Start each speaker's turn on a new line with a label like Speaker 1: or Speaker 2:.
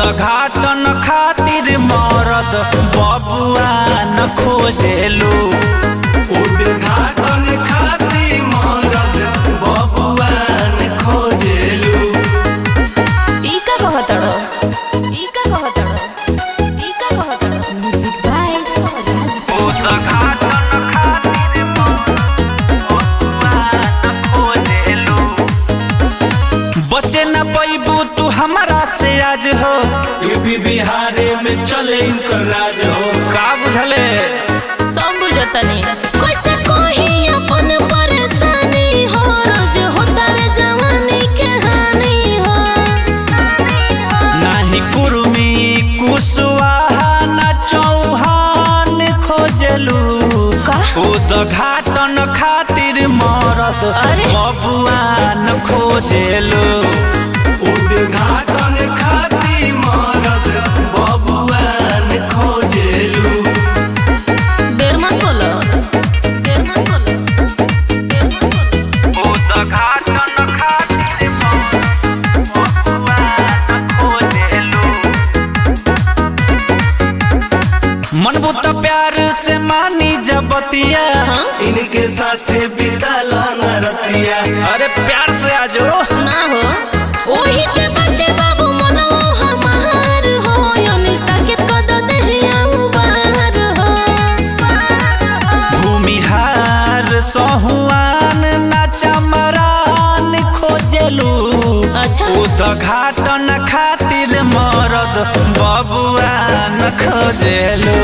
Speaker 1: उद्घाटन खातिर मरद बबुआ न खोजेलू
Speaker 2: उद्घाटन खातिर मरद बबुआन खोजेलू
Speaker 3: ई का कहतड़ो ई का कहतड़ो ई का कहतड़ो म्यूजिक बाय राज
Speaker 1: उद्घाटन खातिर मरद बबुआ न खोजेलू बचे न पैबू तू हमरा से आज हो
Speaker 2: यूपी बिहारे में चले इनकर राज हो
Speaker 1: का बुझले
Speaker 3: सब बुझतनी कैसे कोही अपन परेशानी हो रोज होता रे जवानी के हानि हो
Speaker 1: नाही कुर्मी कुशवाहा न चौहान खोजलू
Speaker 3: का?
Speaker 1: उद्घाटन खातिर मरद
Speaker 3: अरे?
Speaker 1: बबुआ न खोजलू
Speaker 2: उद्घाटन खातिर मरद बबुआन खोजेलू
Speaker 3: देर मत बोलो देर मत बोलो देर मत बोलो
Speaker 1: उद्घाटन खातिर मरद बबुआ न खोजलू मनबू त प्यार से मानी जबतिया
Speaker 3: हाँ
Speaker 2: इनके साथे बिताला न रतिया
Speaker 1: अरे प्यार से आजो
Speaker 3: ना हो ओही के बाटे बाबू मनवा हमार हो यानी साकित को दो देहिया बाहर हो
Speaker 1: भूमिहार सहुआन नाचा मरान खोजलू
Speaker 3: अच्छा
Speaker 1: उद्घाटन खातिर मरद बबुआ न खोजलू